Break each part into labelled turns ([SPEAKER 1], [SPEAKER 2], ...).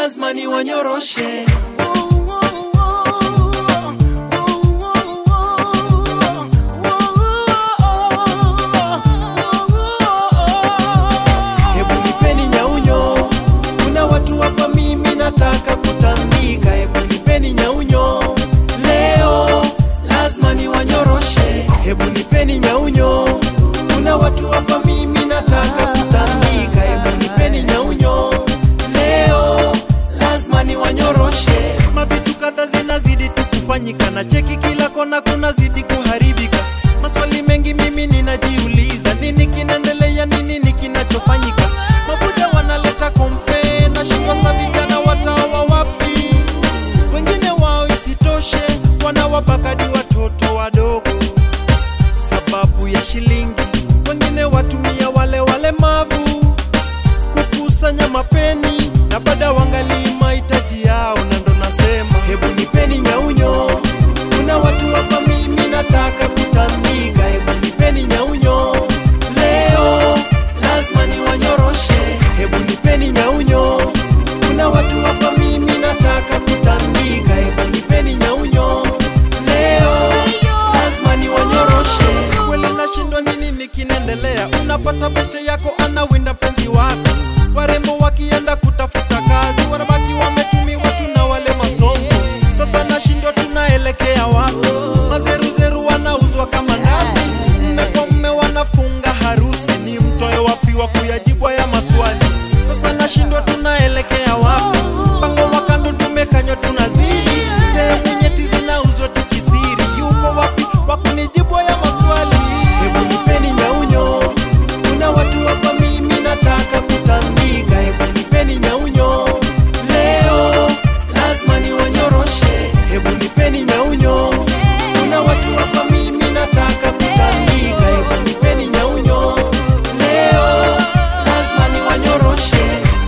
[SPEAKER 1] lazima niwanyoroshe Hebu nipeni nyaunyo, kuna watu hapa mimi nataka kutandika. Hebu nipeni nyaunyo, leo lazima niwanyoroshe. Hebu nipeni nyaunyo, kuna watu hapa mimi nataka kutandika. Hebu nipeni nyaunyo, leo lazima niwanyoroshe. Mavitu kadha zinazidi tu kufanyika na cheki kila kona kunazidi kuharibika. Maswali mengi mimi ninajiuliza, nini kinaendelea, nini nini kinachofanyika? Mabuda wanaleta kompe na shindwa sa vijana watawa wapi? Wengine wao isitoshe, wanawapakadi watoto wadogo sababu ya shilingi. Wengine watumia wale walemavu kukusanya mapeni na baada wangalii mahitaji yao, na ndo nasema hebu nipeni nyaunyo, kuna watu hapa mimi nataka kutandika. Hebu nipeni nyaunyo, leo lazima niwanyoroshe. Hebu nipeni nyaunyo, kuna watu hapa mimi nataka kutandika. Hebu nipeni nyaunyo, leo lazima niwanyoroshe. Kweli nashindwa nini nikinaendelea, unapata beste yako anawinda penzi wako, warembo wakienda kutafuta kazi wanabaki wametumiwa tu na wale masongo. Sasa nashindwa tunaelekea wapi? Mazeruzeru wanauzwa kama ndazi, mme kwa mme wanafunga harusi, ni mtoe wapi wa kuyajibu haya maswali? Sasa nashindwa tunaelekea wapi? Mpango wa kando tumekanywa, tunazidi sehemu nyeti zinauzwa tukisiri, yuko wapi wa kunijibu haya maswali? Hebu nipeni nyaunyo, kuna watu hapa mimi nataka kutandika. Hebu nipeni nyaunyo, leo lazima niwanyoroshe. Hebu nipeni nyaunyo, kuna watu hapa mimi nataka kutandika. Hebu nipeni nyaunyo, leo lazima niwanyoroshe.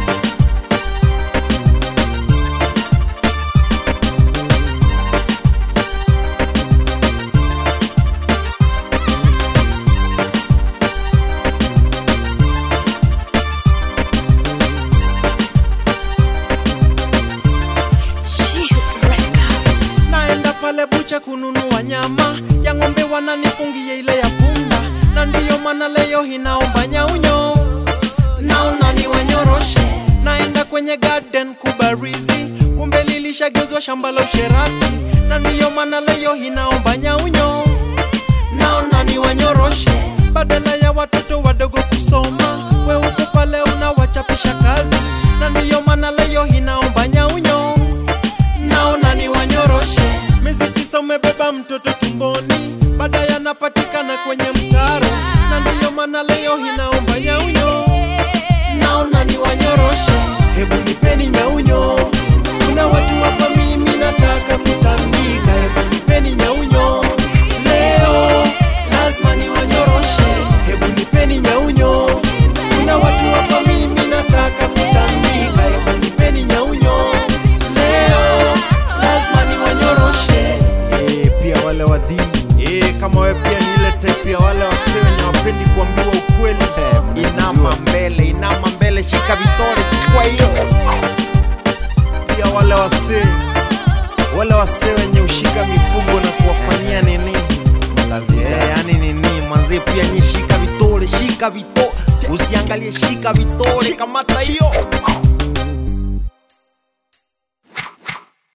[SPEAKER 1] naenda pale bucha kununua nyama ya ng'ombe, wananifungia ile ya punda, na ndiyo maana leo hinaomba nyaunyo, naona ni wanyoroshe. Naenda kwenye garden kubarizi, kumbe lilishageuzwa shamba la usherati, na ndiyo maana leo hinaomba nyaunyo, naona ni wanyoroshe. Badala ya watoto wadogo kusoma, we uko pale unawachapisha kazi, na ndiyo maana leo hinaomba nyaunyo naona ni wanyoroshe. Miezi tisa umebeba mtoto tumboni, baadaye anapatikana kwenye mtaro, na ndiyo maana leo hinaomba nyaunyo. Naona ni wanyoroshe, hebu nipeni nyaunyo, kuna watu hapa mimi nataka kutandika. Hebu nipeni nyaunyo, leo lazima ni wanyoroshe. Hebu nipeni nyaunyo, kuna watu hapa mimi nataka kutandika. Hebu nipeni nyaunyo, leo lazima ni wanyoroshe.
[SPEAKER 2] Eh, pia wale wadhini eh, kama we pia ni ile type ya wale wasiwe ni wapendi kuambiwa ukweli inama mbele inama mbele shika vitore kwa hiyo pia wale wasee wale wasee wenye ushika mifugo na kuwafanyia nini eh, yani nini manzi pia nyi shika vitore shika vitore usiangalie shika vitore kamata hiyo